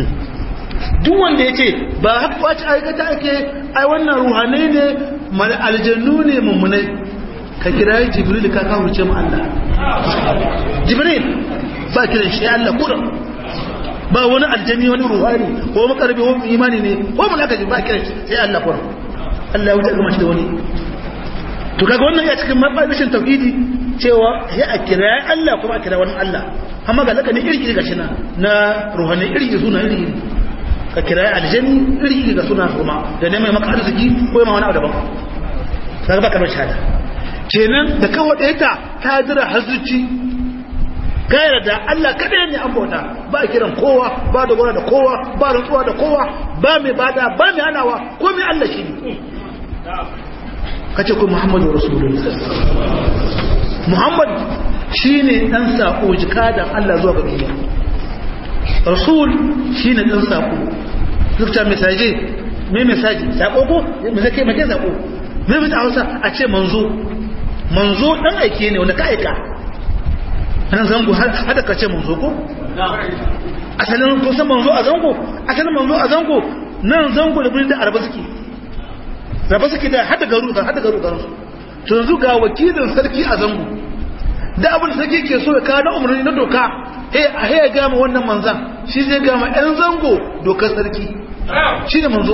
duk wanda ya ce ba haka wace aikata ake ai wannan ruhanai ne mal aljannu ne mummunai ka kira jibril ka kawurce mu Allah jibril ba kiran shi Allah kura ba wani aljanni wani ruhani ko makarbi ko imani ne ko mulaka ji ba kiran shi sai Allah kura Allah ya wuce ga mace da wani to kaga wannan ya cikin mabadishin tauhidi cewa ya a kira Allah kuma a kira wani Allah amma ga laka ne iri ga shi na na ruhani iri suna iri ka kira aljanni iri ga suna kuma da ne mai maka arziki ko ma wani abu daban kaga baka bar shahada kenan da kawo ɗaya ta ta jira hazuci gayar da Allah kadai ne an bauta ba a kiran kowa ba da gona da kowa ba rantsuwa da kowa ba mai bada ba mai hanawa ko mai Allah shi ne kace ko Muhammadu Rasulullah Muhammad shine dan sako jikadan Allah zuwa ga duniya Rasul shine dan sako dukkan mesaje me mesaje sako ko me zake me sako me bi Hausa a ce manzo manzo dan aike ne wanda ka aika nan zango hada ka ce manzo ko asalin ko san manzo a zango asalin manzo a zango nan zango da birnin da arba suke raba suke da hada garu da hada garu garu to yanzu ga wakilin sarki a zango da abin sarki ke so ya kawo umarni na doka he a he ga ma wannan manzan shi zai ga ma ɗan zango dokar sarki shi ne manzo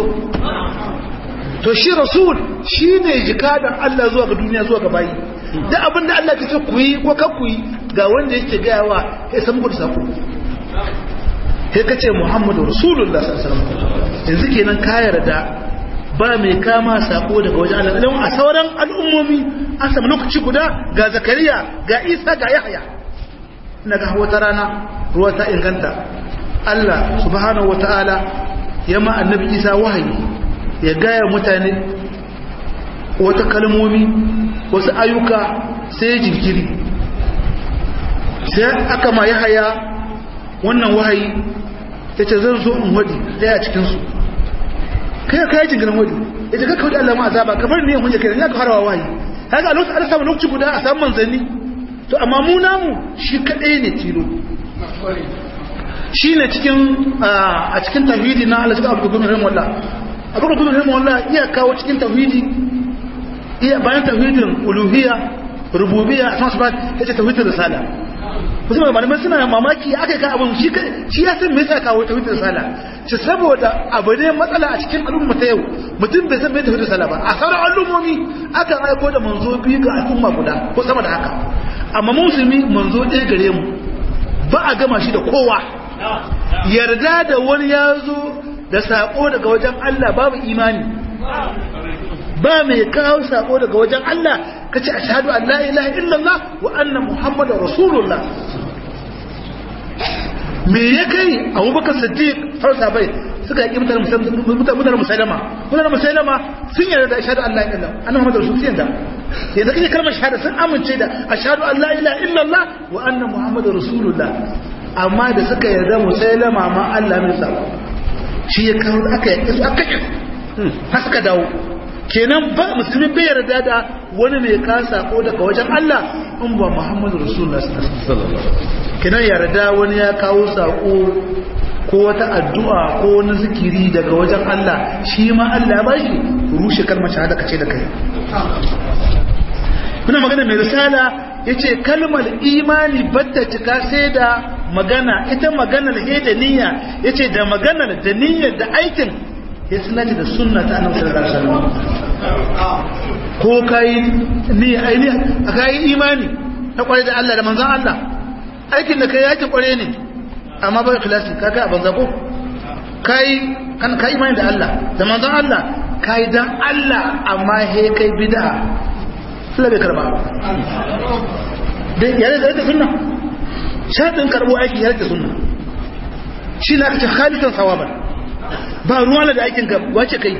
to shi rasul shi ne jikadan Allah zuwa ga duniya zuwa ga bayi da abin da Allah ke ce ku yi ko ka ku yi ga wanda yake gaya wa ya san ku da sako sai ka ce Muhammadu Rasulullah sallallahu alaihi wasallam yanzu kenan ka yarda ba mai kama sako daga wajen Allah don a sauran al'ummomi an samu lokaci guda ga zakariya ga isa ga yahya ina ga wata rana ruwa ta inganta Allah subhanahu wata'ala ya ma annabi isa wahayi ya gaya mutane wata kalmomi wasu ayyuka sai jinkiri sai aka ma yahya wannan wahayi ta ce zan zo in wadi daya cikinsu kai ka yi jingirin wadi ya ce kakka wadi Allah ma azaba kamar ne hunje kai ya ka harawa wahayi haka a lokacin an samu lokaci guda a samu manzanni to amma mu namu shi kadai ne tilo shine cikin a cikin tauhidi na Allah subhanahu wa ta'ala rahimahullah abu da rahimahullah iya kawo cikin tauhidi iya bayan tauhidin uluhiyya rububiyya asma sifat yace tauhidin risala wasu malamai suna mamaki aka yi ka abin shi shi ya san me yasa kawo tauhidin risala shi saboda abu ne matsala a cikin al'umma ta yau mutum bai san me tauhidin risala ba a sauran al'ummomi aka aiko da manzo biyu ga al'umma guda ko sama da haka amma musulmi manzo ɗaya gare mu ba a gama shi da kowa yarda da wani ya zo da sako daga wajen Allah babu imani ba mai kawo sako daga wajen Allah kace ashhadu an la ilaha illallah wa anna muhammadar rasulullah me ya kai abubakar siddiq farsa bai suka yi mutane mutane musailama mutane musailama sun yarda da ashhadu an la ilaha illallah anna muhammadar rasul sun yarda yanzu kake kalmar shahada sun amince da ashhadu an la ilaha illallah wa anna muhammadar rasulullah amma da suka yarda musailama ma Allah mai sako shi ya kawo aka yi su aka yi har suka dawo kenan ba musulmi bai yarda da wani mai kasa ko daga wajen Allah in ba Muhammadu Rasulullah sallallahu kenan yarda wani ya kawo sako ko wata addu'a ko wani zikiri daga wajen Allah shi ma Allah ba shi rushe kalmar shahada kace da kai muna magana mai risala yace kalmar imani batta cika sai da magana ita maganar he da niyya yace da maganar da niyyar da aikin ya sanaci da sunna ta annabi sallallahu alaihi wasallam ko kai niyya aini kai imani ta kware da Allah da manzon Allah aikin da kai yake kware ne amma ba ikhlasi ka kai a banza ko kai kan kai imani da Allah da manzon Allah kai dan Allah amma he kai bid'a Allah bai karba dai yare da sunna shaɗin karɓo aiki ya rage sunna shi na kace khalikan sawaban ba ruwa da aikin ka wace kai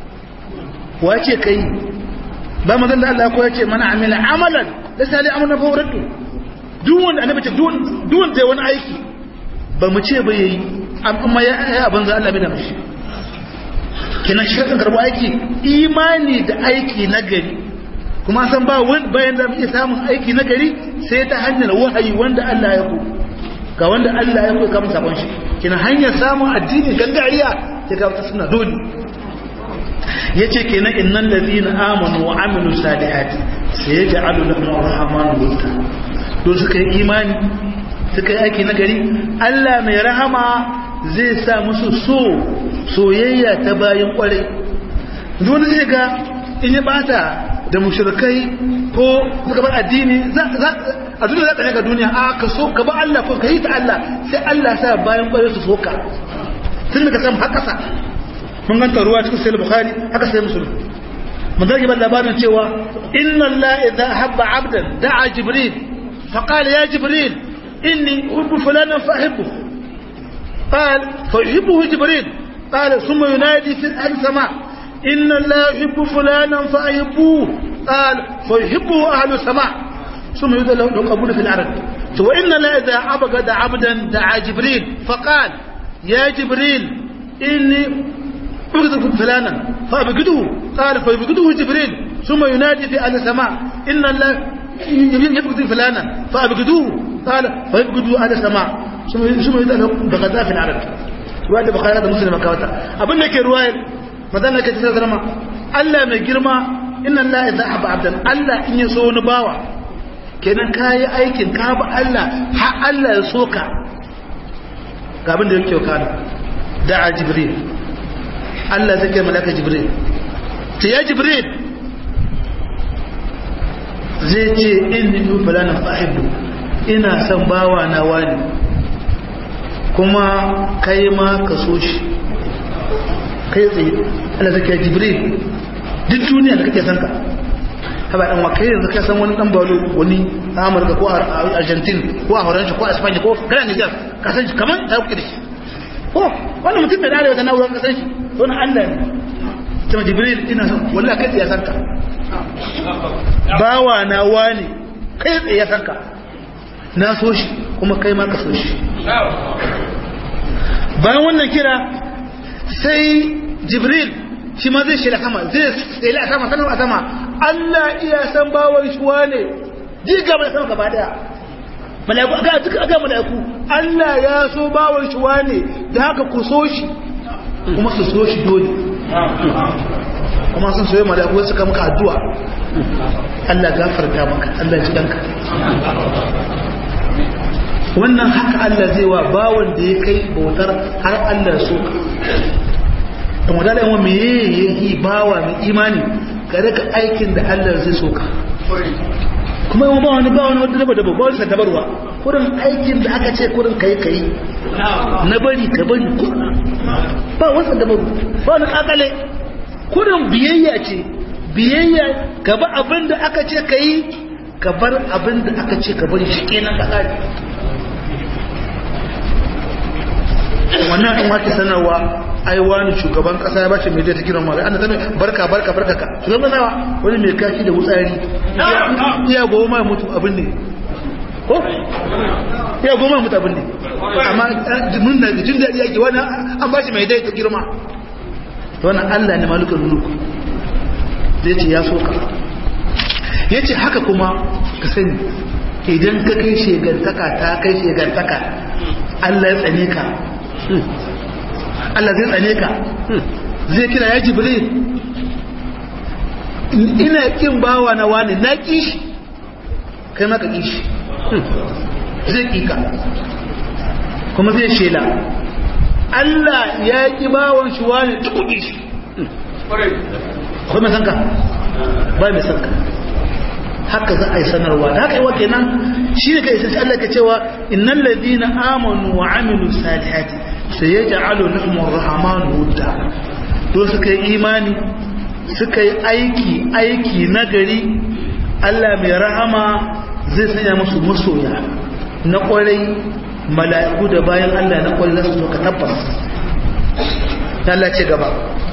wace kai ba mazan da Allah ko yace mana amila amalan da sali amana fa waratu duk wanda annabi ce duk wanda wani aiki ba mu ce ba yayi amma ya yi abin za Allah bai da mishi kina shaɗin karɓo aiki imani da aiki na gari kuma san ba wani bayan da muke samun aiki na gari sai ta hanyar wahayi wanda Allah ya ku ga wanda Allah ya ku ka mun sabon shi kina hanyar samun addini gangariya sai ga wata suna dole yace kenan innal ladina amanu wa amilu salihati sayaj'alu lahum arrahmanu wudda to suka yi imani suka yi aiki na gari Allah mai rahama zai sa musu so soyayya ta bayan kwarai dole zai ga in ya bata da mushrikai ko suka bar addini a duniya za ta ga duniya a ka so ka ba Allah ko ka yi ta Allah sai Allah sa bayan kwarai su soka sun ka samu haka sa mun ganta ruwa cikin sai bukhari haka sai musulmi mun zage ban labarin cewa inna Allah idza habba abdan da'a jibril fa qala ya jibril inni uhibbu fulanan fa uhibbu قال فيحبه جبريل قال ثم ينادي في السماء إن الله يحب فلانا فأحبوه قال فيحبه أهل السماء ثم يذل له قبول في الأرض وإن الله إذا عبد عبدا دعا جبريل فقال يا جبريل إني أبغض فلانا فأبغضه قال فيبغضه جبريل ثم ينادي في أهل السماء إن الله يبغض فلانا فأبغضوه قال فيبغضه أهل السماء ثم يذل له بغداء في الأرض ruwa bukari da musulma kawata abin da ke ruwayar mazana ke cikin zama Allah mai girma inna Allah idza haba abdan Allah in ya so wani bawa kenan kayi aikin ka ba Allah har Allah ya soka ga abin da yake kana da'a jibril Allah zai kai malaka jibril ta ya jibril zai ce inni nu falana fahibu ina son bawa na wani kuma kai ma ka so shi kai tsaye Allah zai kai jibril duk duniya da kake san ka haba dan wa kai yanzu ka san wani dan balo wani Amurka ko Argentina ko a Horanshi ko a Spain ko kana Niger ka san shi kaman ta kuke da shi ko wannan mutum da dare wata na'urar ka san shi to na Allah ne kuma jibril ina son wallahi kai tsaye san ka bawa na wani kai tsaye san ka na so shi kuma kai ma ka so shi bayan wannan kira sai jibril shi ma zai shela sama zai shela sama sanar a sama Allah iya san bawar shi wane jiga mai sama gaba daya mala'iku aga duka aga mala'iku Allah ya so bawon shi wane da haka ku so shi kuma su so shi dole kuma sun soye mala'iku suka maka addu'a Allah gafarta maka Allah ji danka wannan haka Allah zai wa bawon da ya kai bautar har Allah so ka kuma da yawan me yayi bawa mai imani ka rika aikin da Allah zai so ka kuma yawan ba wani ba wani wadda daba daba ba wani sadabarwa kurin aikin da aka ce kurin kai kai na bari ka bari ba wani sadabaru ba wani kakale kurin biyayya ce biyayya ka ba abin da aka ce ka yi ka bar abin da aka ce ka bari shi kenan ka kare wannan in wake sanarwa ai wani shugaban kasa ya bashi mai da ta kiran mara ana zama barka barka barka ka shugaban nawa wani mai kashi da wutsari iya goma mutu abin ne ko iya goma mutu abin ne amma mun da jin daɗi yake wani an bashi mai dai ta girma wannan Allah ne malukan mulku zai ce ya soka ya ce haka kuma ka sani idan ka kai shegantaka ta kai shegantaka Allah ya tsane ka Allah zai tsane ka zai kira ya jibril ina kin bawa na wani na kishi kai maka kishi zai kika kuma zai shela Allah ya ki bawan shi wani tukuki shi kuma sanka ba mai sanka haka za a yi sanarwa da haka yi wa kenan shi ne ka isa shi Allah ka cewa innal ladina amanu wa amilu salihati sai ya ja'alu lahum ar-rahmanu wudda to suka yi imani suka yi aiki aiki nagari Allah mai rahama zai sanya musu masoya na kwarai mala'iku da bayan Allah na kwarai su ka tabbas Allah ce gaba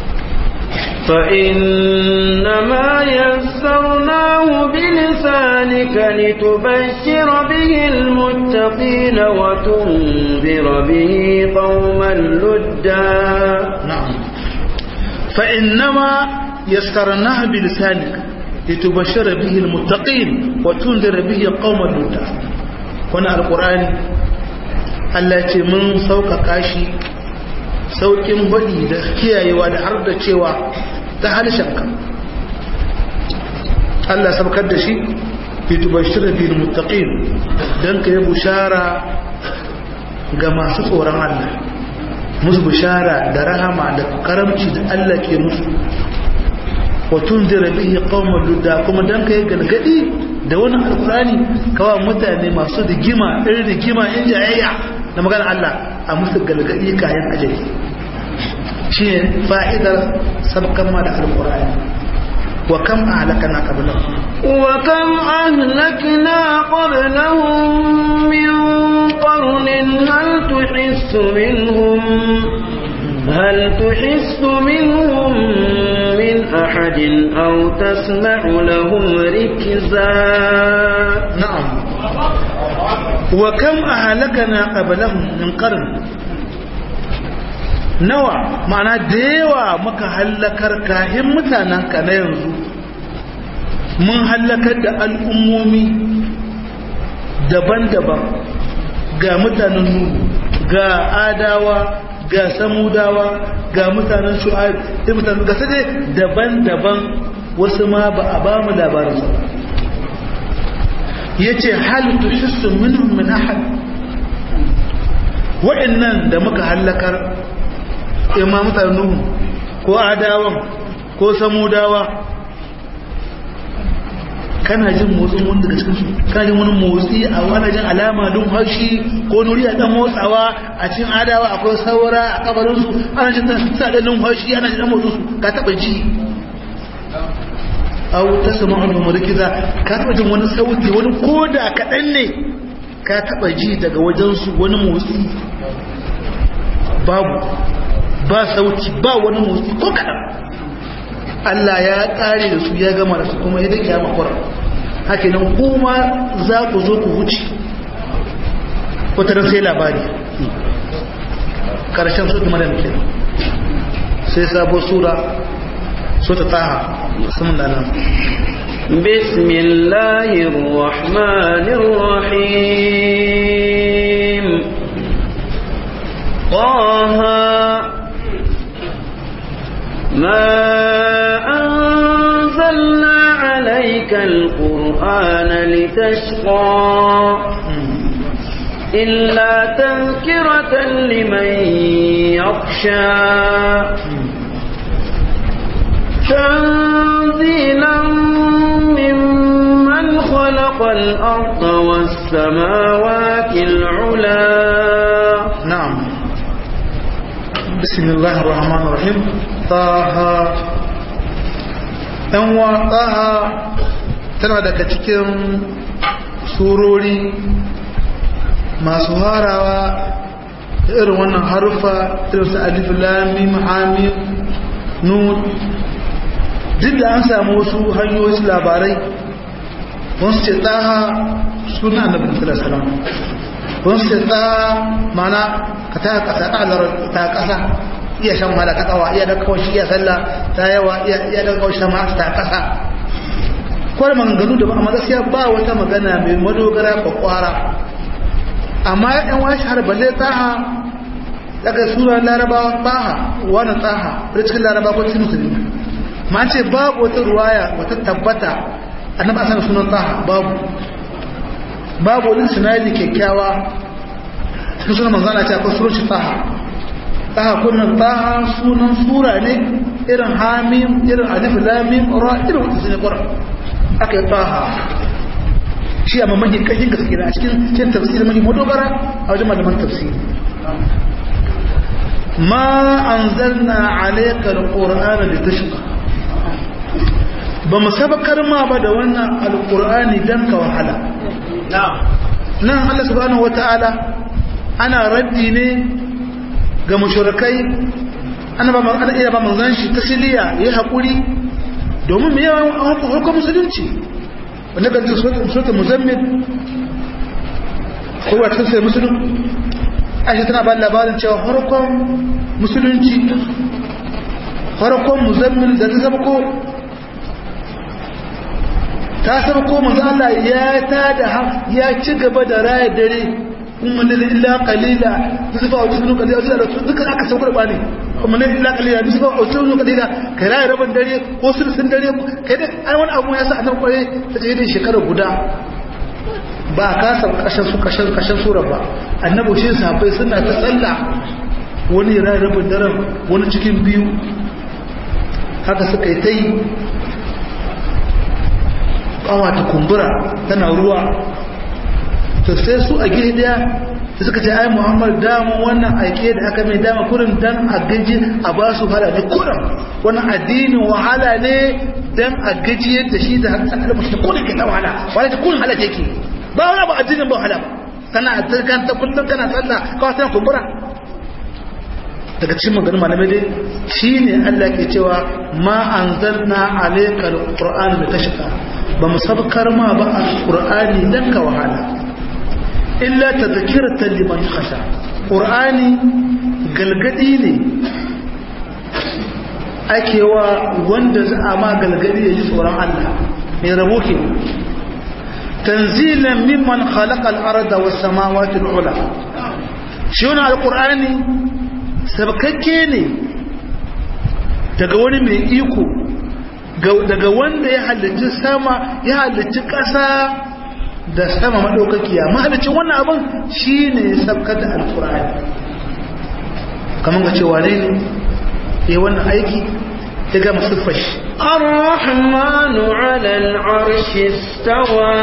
فإنما يسرناه بلسانك لتبشر به المتقين وتنذر به قوما لدا نعم فإنما يسرناه بلسانك لتبشر به المتقين وتنذر به قوما لدا هنا القرآن التي من سوق كاشي saukin baɗi da kiyayewa da har da cewa ta harshenka Allah sabkar da shi fitubashir bil muttaqin dan kai bushara ga masu tsoron Allah musu bushara da rahama da karamci da Allah ke musu wa tunzira bihi qauman ludda kuma dan kai galgadi da wani alqurani kawa mutane masu rigima irin rigima in jayayya da magana Allah a musu galgadi kayan ajali shi ne fa'idar sabkan ma da alƙur'ani wa kam a halakana ƙabilan wa kam ahlakna qablahum min qarnin hal tuhissu minhum هل تحس منهم من أحد أو تسمع لهم ركزا نعم وكم أهلكنا قبلهم من قرن nawa ma'ana da yawa muka hallakar kahin mutanen ka na yanzu mun hallakar da al'ummomi daban-daban ga mutanen nuhu ga adawa ga samudawa ga mutanen shu'aib da mutanen gasa dai daban-daban wasu ma ba a ba mu labarin su ya ce halittu shissu minhum min ahad wa'annan da muka hallakar imma mutanen nuhu ko adawan ko samudawa kana jin motsin wani daga cikin su kana jin wani motsi a wani jin alama don hashi ko nuri a dan motsawa a cikin adawa akwai saura a kabarin su ana jin sa da numfashi ana jin motsin su ka taba ji aw tasma'u min murkiza ka taba jin wani sauti wani koda kadan ne ka taba ji daga wajen su wani motsi babu ba sauti ba wani motsi ko kadan Allah ya kare da su ya gama da su kuma ya dake ya makwara haka nan kuma za ku zo ku wuce wata sai labari karshen su kuma da muke sai sabo sura sura taha sun da nan بسم الله الرحمن الرحيم طه ما أنزلنا عليك القرآن لتشقى إلا تذكرة لمن يخشى تنزيلا ممن خلق الأرض والسماوات العلا نعم بسم الله الرحمن الرحيم طه ɗanwa ɗaha tana daga cikin surori masu harawa da irin wannan harufa irin su alif lamim hamim nun duk da an samu wasu hanyoyi labarai wasu ce ɗaha suna annabi sallallahu alaihi wasallam wasu ce ɗaha mana ka ta ƙasa ta ƙasa iya shan wahala ta kawa iya da kawai iya sallah ta yawa iya da kawai shan masu ta kasa kwar maganganu da ba amma gaskiya ba wata magana mai madogara kwakwara amma yan wani shahar balle tsaha daga suran larabawa tsaha wani tsaha da cikin larabawa ko cikin musulmi ma ce babu wata ruwaya wata tabbata annabi asan sunan tsaha babu babu wani sinadi kyakkyawa cikin sunan manzana ce akwai sunan shi tsaha taha kunnan taha sunan sura ne irin hamim irin alif lamim ra irin wata sunan qur'an aka yi taha shi a mamakin kashin gaske a cikin cikin tafsiri mai madogara a wajen malaman tafsiri ma anzalna alayka alqur'ana litashqa ba mu sabakar ma ba da wannan alqur'ani dan ka wahala nan Allah subhanahu wataala ana raddi ne ga mushrikai ana ba ana iya ba manzon shi tasliya yayi hakuri domin me yawan hukum musulunci wanda ga sura muzammil ko wata sai musulun aisha tana ba labarin cewa harkon musulunci harkon muzammil da ta sabko ta sabko manzo Allah ya ta da ya ci gaba da raya dare kuma ne illa qalila zufa wa sunu qalila da duka aka saukar ba ne kuma ne illa qalila zufa wa sunu qalila kai raya rabin dare ko sun dare kai da ai wani abu ya sa annabi kwaye ta ce da shekara guda ba ka san kashin su kashin kashin sura ba annabi shi sahabbai suna ta tsalla wani raya rabin daren wani cikin biyu haka suka yi ta yi kawa ta kumbura tana ruwa to sai su a gehe daya da suka ce ai muhammad damun wannan aike da aka mai dama kurin dan a gaji a ba su hala ne kurin wannan addinin wahala ne dan a gaji yadda shi da haka da mutum kurin ke ta wahala wala ta kurin hala take ba wani ba addinin ba wahala ba kana kan ta kullum kana tsalla kawai tana kumbura daga cikin maganin malamai dai shine Allah ke cewa ma anzalna alayka alquran litashqa ba mu sabkar ma ba alqur'ani dan ka wahala illa tadhkiratan liman khasha qur'ani galgadi ne ake wa wanda za a ma galgadi ya ji tsoron Allah mai rabo ke tanzilan mimman khalaqa al-arda was samawati al-ula shi wannan alqur'ani sabkakke ne daga wani mai iko daga wanda ya halicci sama ya halicci ƙasa da sama maɗaukakiya mahalicin wannan abin shi ne ya sabkata alfurani kamar ga cewa ne ya wannan aiki ya gama siffar shi الرحمن على العرش استوى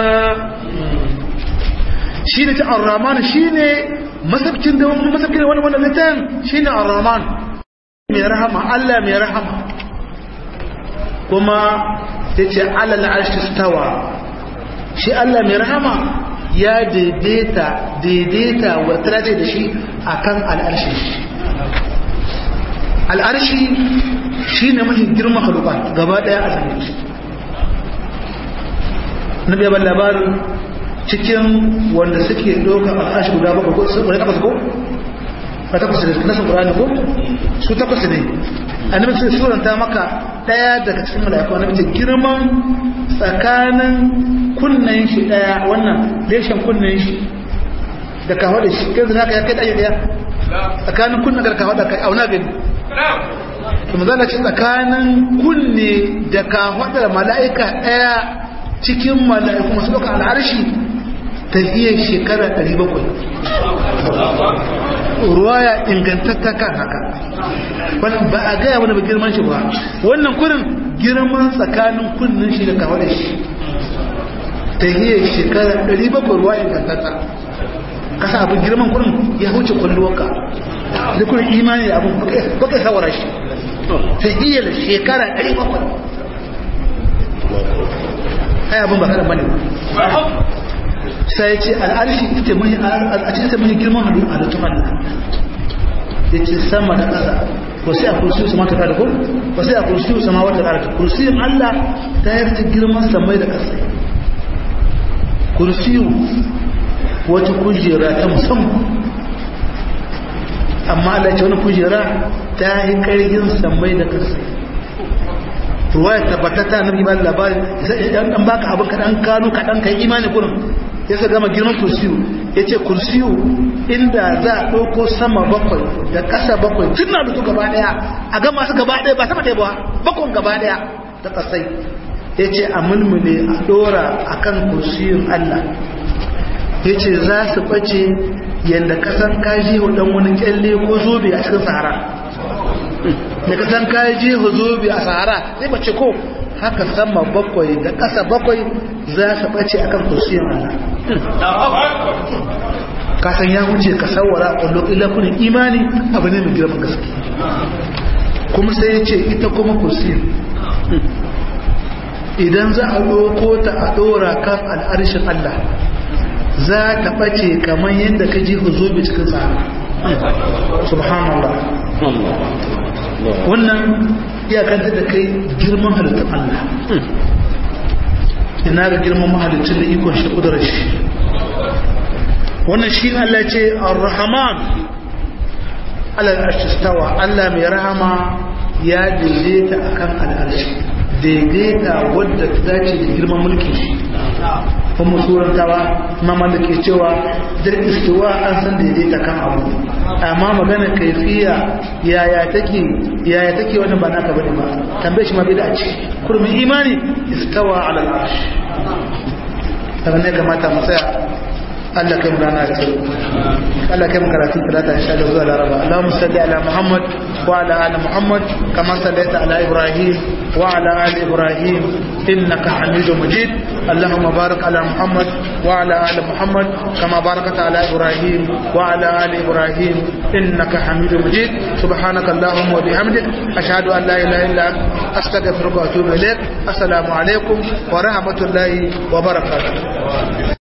shi ne ta arraman shi ne masabcin da masabcin da wani wannan littafin shi ne arraman mai rahama Allah mai rahama kuma ya ce alal arshi stawa shi Allah mai rahama ya daidaita daidaita wata da shi akan al'arshi al'arshi shi ne mafi girma halukan gaba daya a zane na biya labarin cikin wanda suke ɗauka al'arshi guda bakwai ko wani takwas ko? ba takwas ne nasu ƙurani ko? su takwas ne annabi sai suranta maka daya daga cikin mala'iku annabi ce girman tsakanin kunnen shi daya wannan leshen kunnen shi da kawo da shi kai zaka ya kai daya daya tsakanin kunna da ka hada kai auna gani to manzala ce tsakanin kunne da ka hada mala'ika daya cikin mala'iku masu ɗauka al'arshi ta iya shekara 700 ruwaya ingantatta kan haka wannan ba a gaya wani ba girman shi ba wannan kurin girman tsakanin kunnin shi da kawo da shi ta iya shekara 700 ruwa ingantatta kasa abin girman kurin ya wuce kwallowarka da kurin imani da abin baka sawara shi ta iya shekara 700 ai abin ba kada bane sai ya ce al'arshi ita mai a cikin ta mai girman halittu halittu Allah ya ce sama da ƙasa ko sai a kursiyu sama ta kada ko ko sai a kursiyu sama wata ƙarfi kursiyin Allah ta yarda girman samai da ƙasa kursiyu wata kujera ta musamman amma Allah ce wani kujera ta yi ƙarfin samai da ƙasa ruwaya tabbatata na ba labari dan baka abin kaɗan kano kaɗan kai imani gurin ya sa gama girman kursiyu ya ce kursiyu inda za a ɗauko sama bakwai da ƙasa bakwai tun na dutu gaba ɗaya a gama su gaba ɗaya ba sama ɗaya ba bakwai gaba ɗaya da ƙasai ya ce a mulmule a ɗora a kan kursiyun Allah ya ce za su ɓace yadda ƙasan kaji ɗan wani ƙyalle ko zobe a cikin sahara da kasan kaji zobe a sahara sai bace ko haka sama bakwai da ƙasa bakwai za su ɓace akan kursiyin Allah kasan ya wuce ka sawara a ƙwallo ilakunin imani abu ne mai girman gaske kuma sai ya ce ita kuma kursiyin idan za a ɗauko ta a ɗora kan al'arshin Allah za ta ɓace kamar yadda ka ji zobe cikin sahara subhanallah wannan iyakanta da kai girman halittar Allah ina ga girman mahalicin da ikon shi kudurar shi wannan shi Allah ce ar-rahman alal arshistawa Allah mai rahama ya daidaita akan al'arshi daidaita wadda ta dace da girman mulki shi kuma surantawa mama da ke cewa dar istiwa an san daidaita kan abu amma magana kaifiya yaya take yaya take wannan ba naka bane ba tambaye shi ma bai da ci kurmin imani istawa ala al-arsh daga ne kamata mu tsaya Allah kai mu rana da tsaro Allah kai mu karatu talata insha Allah zuwa laraba Allahumma salli ala Muhammad wa ala ali Muhammad kama sallaita ala Ibrahim wa ala ali Ibrahim innaka Hamidum Majid اللهم بارك على محمد وعلى آل محمد كما باركت على إبراهيم وعلى آل إبراهيم إنك حميد مجيد سبحانك اللهم وبحمدك أشهد أن لا إله إلا أنت أستغفرك وأتوب إليك السلام عليكم ورحمة الله وبركاته